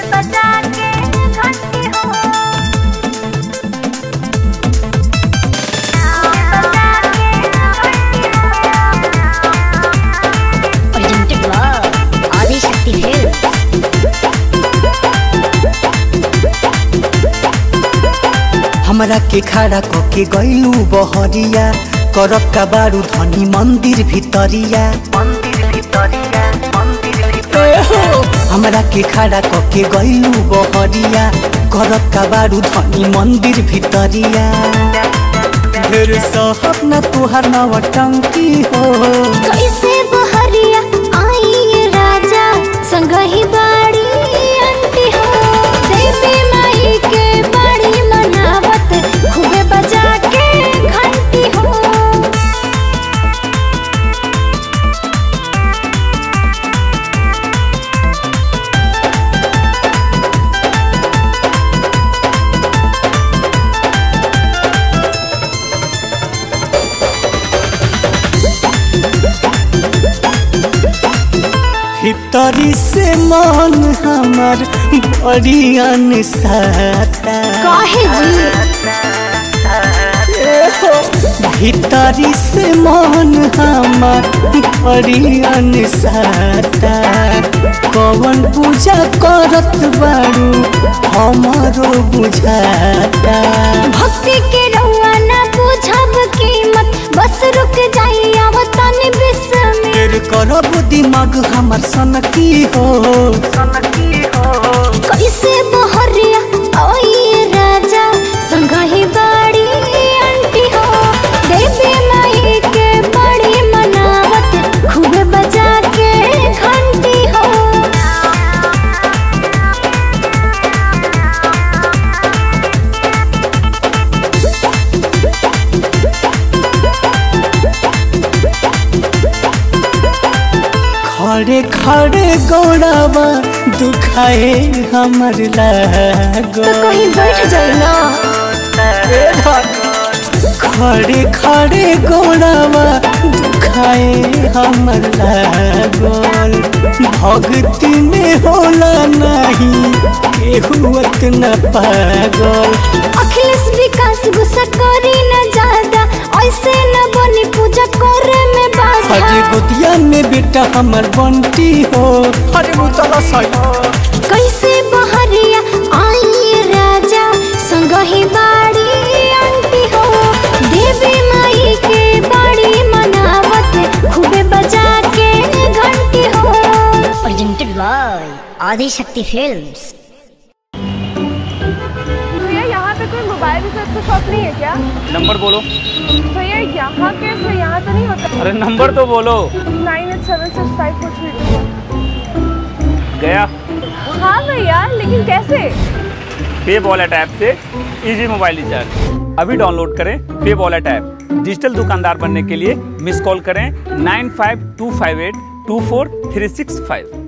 बजा के घंटी हो बजा के presented by Adi Shakti Films. हमरा के खड़ा कके गइलू बहरिया करब का बारू धनी मंदिर भितरिया मंदिर भितरिया मंदिर हमरा के खड़ा कके गइलू बहरिया करब का बारू धनी मंदिर भितरिया ढेर सहब न तुहार नवटंकी हो कैसे बहरिया आई ये राजा संगही बाड़ी अंटी हो देवी माई के बड़ी मनावत खूबे बजा के घंटी हो भीतरी से मन हमर बड़ी अनसाता काहे जी भीतरी से मन हमर बड़ी अनसाता कवन पूजा करत बारू हमारो बुझाता भक्ति के रउआ ना बुझब कीमत बस रुक जाई आवतन बिस्मिल तेर करब दिमाग हमर सनकी हो कैसे बहरिया ओए राजा संगही बाड़ी अंटी हो देवी माई के बड़ी मनावत खूब बजा के घंटी हो खड़े खड़े गौड़ावा दुखाए हमर लागो तो कहीं बैठ जाई ना खड़े खड़े गोड़ावा दुखाए हमर लागल भक्ति में होला नहीं केहुअत न पागल अखिलेश विकास गुस्सा करी न ज्यादा ऐसे न बनी पूजा करे में अरे बाधा गोदिया में बेटा हमर बंटी हो अरे मुतला सही कैसे बहरिया आई राजा संगही बाड़ी अंटी हो देवी माई के बड़ी मनावत खूबे बजा के घंटी हो Presented by Adi Shakti Films. भैया यहाँ पे कोई मोबाइल रिचार्ज का शॉप नहीं है क्या नंबर बोलो भैया यहाँ कैसे यहाँ तो नहीं होता अरे नंबर तो बोलो nine eight seven six five four three गया हाँ भैया लेकिन कैसे पे वॉलेट ऐप से इजी मोबाइल रिचार्ज अभी डाउनलोड करें पे वॉलेट ऐप डिजिटल दुकानदार बनने के लिए मिस कॉल करें nine five two five eight two four three six five